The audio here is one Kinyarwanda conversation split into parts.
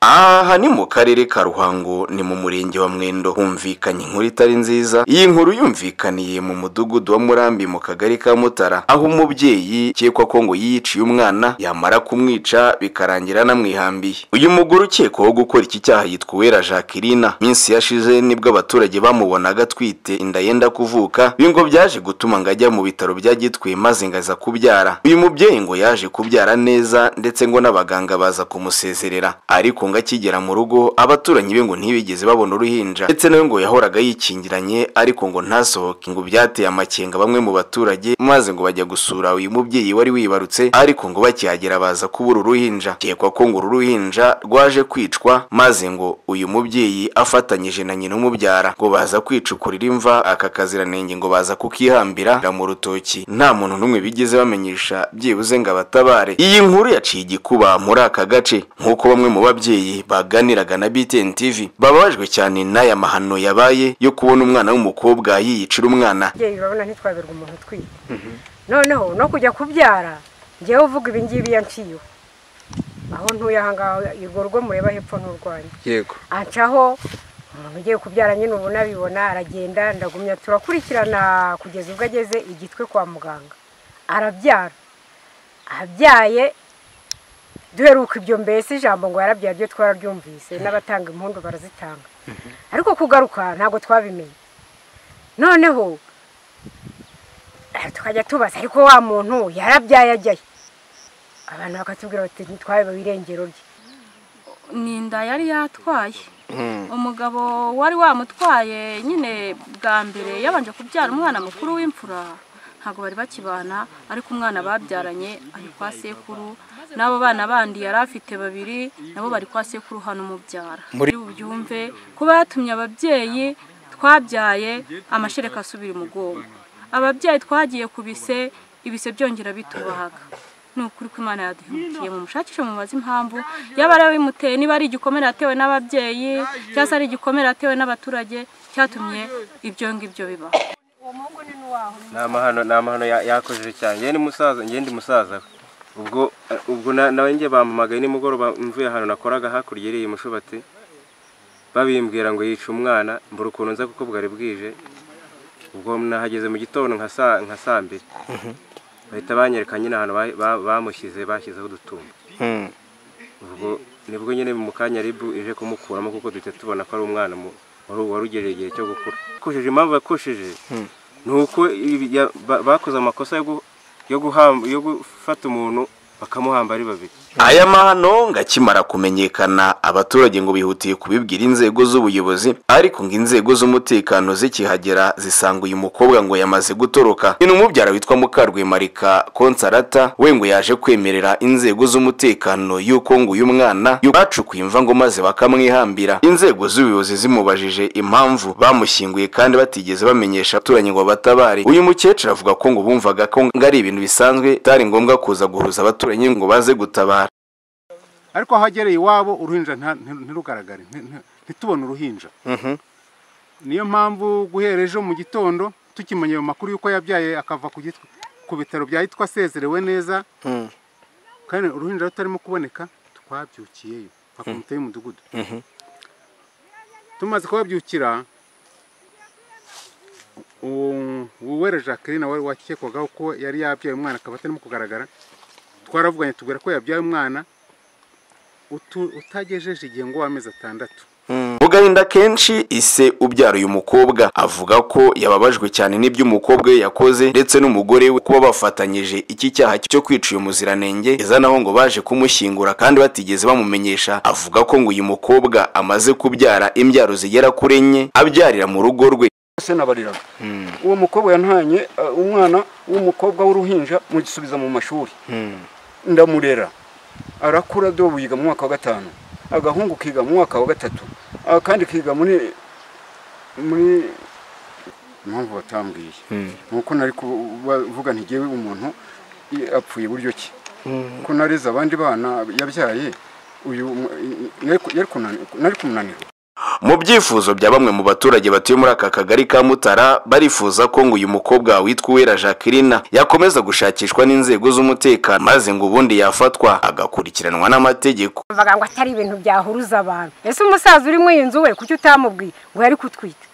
aha ni mu karere ka ruhango ni mu murenge wa mwendo humvikanye inkuru itari nziza iyi nkuru yumvikaniye mu mudugudu wa murambi mu kagari ka mutara aho umubyeyi ukekwa ko ngo yiyiciye umwana yamara kumwica bikarangira anamwihambiye uyu mugore ukekwaho gukora iki cyaha yitwa uwera jacqueline minsi yashize nibwo abaturage bamubonaga atwite inda yenda kuvuka ibi ngo byaje gutuma ngo ajya mu bitaro bya gitwe maze ngo aza kubyara uyu mubyeyi ngo yaje kubyara neza ndetse ngo n'abaganga baza kumusezerera ariko ngo akigera mu rugo abaturanyi be ngo ntibigeze babona uruhinja ndetse nawe ngo yahoraga yikingiranye ariko ngo ntasohoke ngo byateye amakenga bamwe mu baturage maze ngo bajya gusura uyu mubyeyi wari wibarutse ariko ngo bakihagera baza kubura uruhinja ukekwa ko ngo uru ruhinja rwaje kwicwa maze ngo uyu mubyeyi afatanyije na nyina umubyara ngo baza kwicukurira imva aka kaziranenge ngo baza kukihambira mu rutoki nta muntu n'umwe bigeze bamenyesha byibuze ngo abatabare iyi nkuru yaciye igikuba muri aka gace nk'uko bamwe mu babyeyi baganiraga na BTN TV bababajwe cyane n'aya mahano yabaye yo kubona umwana w'umukobwa yiyicira umwana ababyeyi urabona ntitwabirwa umuntu utwite noneho no kujya kubyara ngewe uvuga ibi ngibi yanciyeho aho ntuye aha ngaha urwo rugo mureba hepfo n'urwanjye yego ancaho umuntu ugiye kubyara nyine ubona abibona aragenda ndagumya turakurikirana kugeza ubwo ageze igitwe kwa muganga arabyara abyaye duheruka ibyo mbese ijambo ngo yarabyaye byo twararyumvise n'abatanga impundu barazitanga ariko kugaruka ntabwo twabimenye noneho eh, tukajya tubaza ariko wa muntu yarabyaye ajyaye abantu bakatubwira bati ntitwabe irengero rye ni inda yari yatwaye umugabo wari wamutwaye nyine bwa mbere yabanje kubyara umwana mukuru w'imfura ntabwo bari bakibana ariko umwana babyaranye ari kwa sekuru n'abo bana bandi yari afite babiri nabo bari kwa sekuru hano umubyara muri bubyumve kuba yatumye ababyeyi twabyaye amashereka asubira umugongo ababyeyi twagiye ku bise ibise byongera bitubahaga ni ukuri ko imana yaduhemukiye mu mushakishe mubaze impamvu yaba ari abimuteye niba ari igikomere yatewe n'ababyeyi cyangwa se ari igikomere yatewe n'abaturage cyatumye ibyo ngibyo bibaho ni amahano ni amahano ya- yakojeje cyane njye ni musaza njye ndi musaza we ubwo eh, ubwo na- nawe njye bampamagaye nimugoroba mvuye ahantu nakoraga hakurya iriya mushubati babimbwira ngo yica umwana mbura ukuntu nza kuko bwari bwije ubwo nahageze mu gitondo nka saa nka saa mbiri bahita banyereka nyine ahantu ba- ba- bamushyize bashyizeho udutumba ubwo nibwo nyine mu kanya ribu ije kumukuramo kuko duhita tubona ko ari umwana mu- wari wari ugejeje igihe cyo gukura kojeje impamvu yakojeje ni uko ibi- ya- ba- bakoze amakosa yo gu- yo guhamba- yo gufata umuntu bakamuhamba ari babiri aya mahano ngo akimara kumenyekana abaturage ngo bihutiye kubibwira inzego z'ubuyobozi ariko ngo inzego z'umutekano zikihagera zisanga uyu mukobwa ngo yamaze gutoroka ni umubyara witwa mukarwemarika konsarata we ngo yaje kwemerera inzego z'umutekano y'uko ngo uyu mwana yu- bacukuye imva ngo maze bakamwihambira inzego z'ubuyobozi zimubajije impamvu bamushyinguye kandi batigeze bamenyesha abaturanyi ngo batabare uyu mukecuru avuga ko ngo bumvaga ko ngo ari ibintu bisanzwe bitari ngombwa kuza guhuza abaturanyi ngo baze gutabara ariko aho agereye iwabo uruhinja nta- nti- ntirugaragare nti- nti- ntitubone uruhinja niyo mpamvu guhera ejo mu gitondo tukimenya ayo makuru y'uko yabyaye akava ku gitwe ku bitaro bya Gitwe asezerewe neza kandi uruhinja rutarimo kuboneka twabyukiyeyo nka komite y'umudugudu tumaze kubabyukira uwo uwera jacqueline wari wakekwagaho ko yari yabyaye umwana akaba atarimo kugaragara twaravuganye tubwira ko yabyaye umwana utu- utagejeje igihe ngo w'amezi atandatu mu gahinda kenshi ise ubyara uyu mukobwa avuga ko yababajwe cyane n'ibyo umukobwa we yakoze ndetse n'umugore we kuba bafatanyije iki cyaha cyo kwica uyu muziranenge eza naho ngo baje kumushyingura kandi batigeze bamumenyesha avuga ko ngo uyu mukobwa amaze kubyara imbyaro zigera kuri enye abyarira mu rugo rwe se nabariraga uwo mukobwa yantanye uh, umwana w'umukobwa w'uruhinja mugisubiza mu mashuri ndamurera arakura do wiga mu mwaka wa gatanu agahungu kiga mu mwaka wa gatatu akandi kiga muri muri impamvu batambwiye nuko nari kuvuga ntigewe umuntu i- apfuye buryo ki ko nareze abandi bana yabyaye uyu um- i- i- nari ku- yari kunani- nari kumunanira mu byifuzo bya bamwe mu baturage batuye muri aka kagari ka mutara barifuza ko ngo uyu mukobwa witwa uwera jacqueline yakomeza gushakishwa n'inzego z'umutekano maze ngo ubundi yafatwa agakurikiranwa n'amategeko bavuga ngo atari ibintu byahuruza abantu ese umusaza uri muri iyi nzu we kuki utamubwiye ngo yari kutwita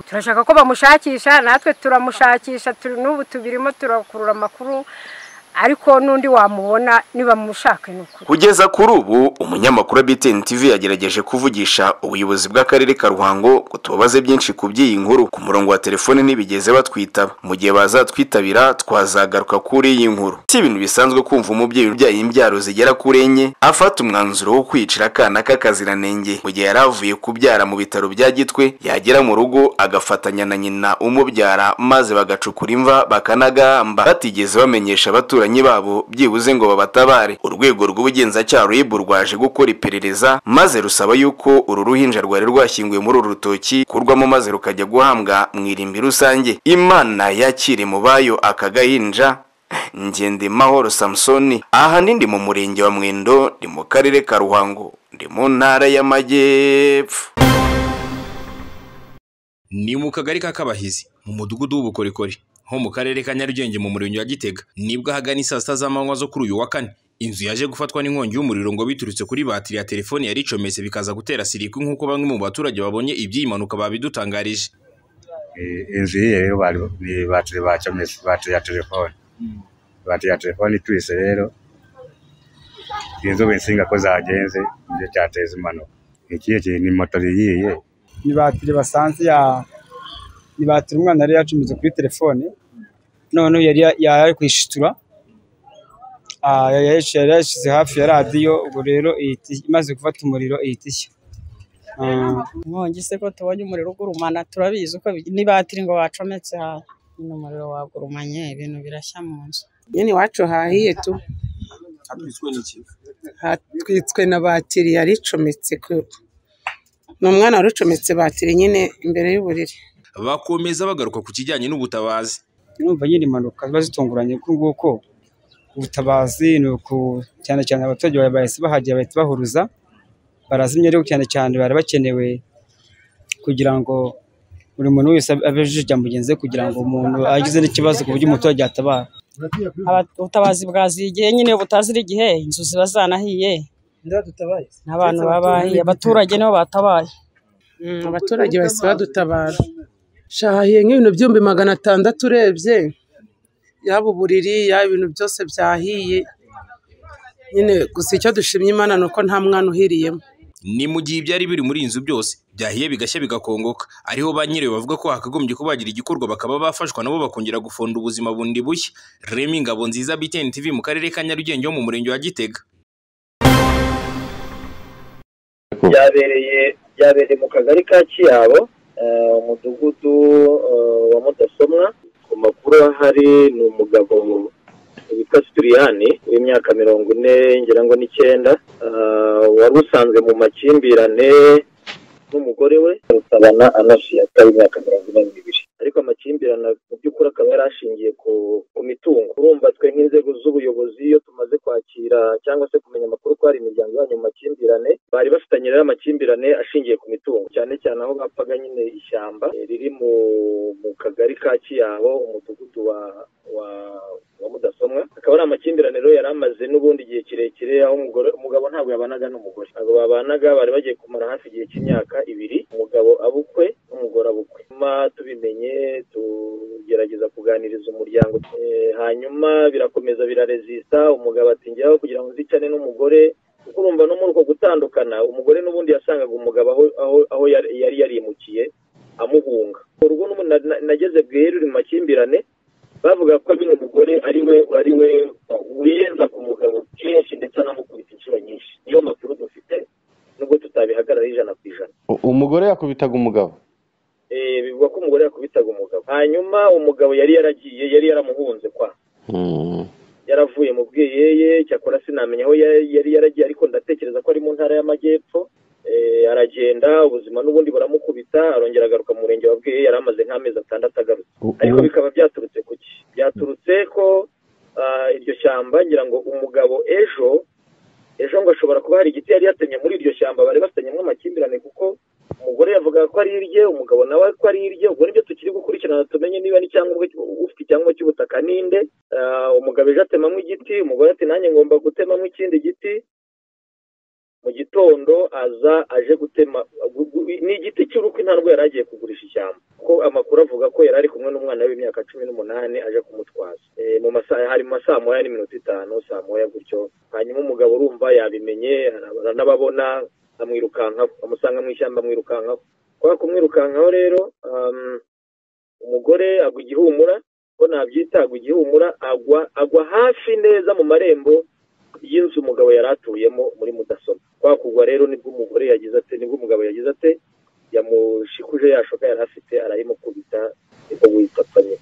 turashaka ko bamushakisha natwe turamushakisha turi n'ubu tubirimo turakurura amakuru ariko n'undi wamubona nibamushake ni ukuri kugeza kuri ubu umunyamakuru wa BTN TV yagerageje kuvugisha ubuyobozi bw'akarere ka Ruhango ngo tubabaze byinshi ku by'iyi nkuru ku murongo wa telefone ntibigeze batwitaba mu gihe bazatwitabira twazagaruka kuri iyi nkuru si ibintu bisanzwe kumva umubyeyi ubyaye imbyaro zigera kuri enye afata umwanzuro wo kwicira akana k'akaziranenge mu gihe yari avuye kubyara mu bitaro bya gitwe yagera mu rugo agafatanya na nyina umubyara maze bagacukura imva bakanagahamba batigeze bamenyesha abaturanyi abaturanyi babo byibuze ngo babatabare urwego rw'ubugenzacyaha rib rwaje gukora iperereza maze rusaba yuko uru ruhinja rwari rwashyinguwe muri uru rutoki kurwamo maze rukajya guhambwa mu irimbi rusange imana yakire mu bayo aka gahinja ngende mahoro samusoni aha nindi mu murenge wa mwendo ni mu karere ka ruhango ndi mu ntara y'amajyepfo ni mu kagari ka kabahizi mu mudugudu w'ubukorikori ho mu karere ka nyarugenge mu murenge wa gitega nibwo ahagana saa sita z'amanywa zo kuri uyu wa kane inzu yaje gufatwa n'inkongi y'umuriro ngo biturutse kuri batiri ya telefone yari icometse bikaza gutera sirikwi nk'uko bamwe mu baturage babonye iby'iyi mpanuka babidutangarije inzu yiye rero bari ni batiri bacometse batiri ya telefone batiri ya telefone itwise rero sinzi ubu insinga ko zagenze nicyo cyateza impanuka ikihe kintu ni moto yiye ni batiri basanze ya ni batiri umwana yari yacometse kuri telefone none yari yari kwishitura yari yashyize hafi ya radiyo ubwo rero imaze gufata umuriro ihita ishya inkongi se ko tubonye umuriro ugurumana turabizi ko ni batiri ngo bacometse hano nyine umuriro wagurumanye ibintu birashya mu nzu nyine iwacu hahiye tu hatwitswe na batiri yari icometse ni umwana wari ucometse batiri nyine imbere y'uburiri bakomeza bagaruka ku kijyanye n'ubutabazi numva nyine impanuka ziba zitunguranye kuko nguko ubutabazi ni uku cyane cyane abaturage bahise bahagera bahita bahuruza barazimya ariko cyane cyane bari bakenewe kugira ngo buri muntu wese abe ijya mugenzi we kugira ngo umuntu agize n'ikibazo ku buryo umuturage yatabara ubutabazi bwaziye igihe nyine butazira igihe inzu ziba zanahiye n'abantu babahiye abaturage nibo batabaye abaturage bahise badutabara shahiye nk'ibintu by'ibihumbi magana atandatu urebye yaba uburiri yaba ibintu byose byahiye nyine gusa icyo dushimye imana ni uko nta mwana uhiriyemo ni mu gihe ibyari biri muri iyi nzu byose byahiye bigashya bigakongoka ariho ba nyirayo bavuga ko hakagombye ko bagira igikorwa bakaba bafashwa nabo bakongera gufonda ubuzima bundi bushya remi ngabo nziza btn tv mu karere ka nyarugenge ho mu murenge wa gitega byabereye byabereye mu kagari ka kiyabo umudugudu wa mudasomwa ku makuru ahari ni umugabo witwa sitiriyani w'imyaka mirongo ine ngira ngo n'icyenda wari usanzwe mu makimbirane n'umugore we rusabana anashiyata w'imyaka mirongo ine n'ibiri ariko amakimbirane mu by'ukuri akaba yari ashingiye ku mitungo urumva twe nk'inzego z'ubuyobozi iyo tumaze kwakira cyangwa se kumenya amakuru ko hari imiryango yanyu mu makimbirane bari bafitanye rero amakimbirane ashingiye ku mitungo cyane cyane aho bapfaga nyine ishyamba riri mu kagari ka kiyabo umudugudu wa wa wa mudasomwa akaba ari amakimbirane rero yari amaze n'ubundi igihe kirekire aho umugabo ntabwo yabanaga n'umugore ntabwo babanaga bari bagiye kumara hafi igihe cy'imyaka ibiri umugabo abukwe n'umugore abukwe tubimenye tugerageza kuganiriza umuryango hanyuma birakomeza birarezista umugabo ati njyaho kugira ngo nzicane n'umugore kuko urumva no muri uko gutandukana umugore n'ubundi yasangaga umugabo aho yari yarimukiye amuhunga urugo nageze bweru mu makimbirane bavuga ko nyine umugore ari we ari we wiyenza ku mugabo kenshi ndetse anamukubita inshuro nyinshi niyo makuru dufite nubwo tutabihagarara ijana ku ijana umugore yakubitaga umugabo bivugwa ko umugore yakubitaga umugabo hanyuma umugabo yari yaragiye yari yaramuhunze kwa yaravuye mu bwiyeye cyakora sinamenya aho yari yaragiye ariko ndatekereza ko ari mu ntara y'amajyepfo aragenda ubuzima n'ubundi buramukubita arongera agaruka mu murenge wa bwiyeye yari amaze nk'amezi atandatu agarutse ariko bikaba byaturutse ku ki byaturutse ko iryo shyamba ngira ngo umugabo ejo ejo ngo ashobora kuba hari igiti yari yatemye muri iryo shyamba bari bafitanyemo amakimbirane kuko umugore avuga ko ari irye umugabo nawe ko ari irye ubwo nibyo tukiri gukurikirana tumenye niba n'icyangombwa cy'u- ufite icyangombwa cy'ubutaka ni nde Ah, umugabo ejo atemamo igiti umugore ati nanjye ngomba gutemamo ikindi giti mu gitondo aza aje gutema gu- gu- ni igiti cy'urukwi nta nubwo yari agiye kugurisha ishyamba ko amakuru avuga ko yari ari kumwe n'umwana w'imyaka cumi n'umunani aje kumutwaza Eh, mu masaha hari mu masaa moya n'iminota itanu saa moya gutyo hanyuma umugabo urumva yabimenye arab- aranababona amwirukankaho amusanga mu ishyamba amwirukankaho kwa kumwirukankaho rero um, umugore agwa igihumura ko nabyita agwa igihumura agwa agwa hafi neza mu marembo y'inzu umugabo yari atuyemo muri mudasobwa kwa kugwa rero nibwo umugore yagize ate nibwo umugabo yagize ate yamushikuje yashoka yari afite arayimukubita niko witapfanye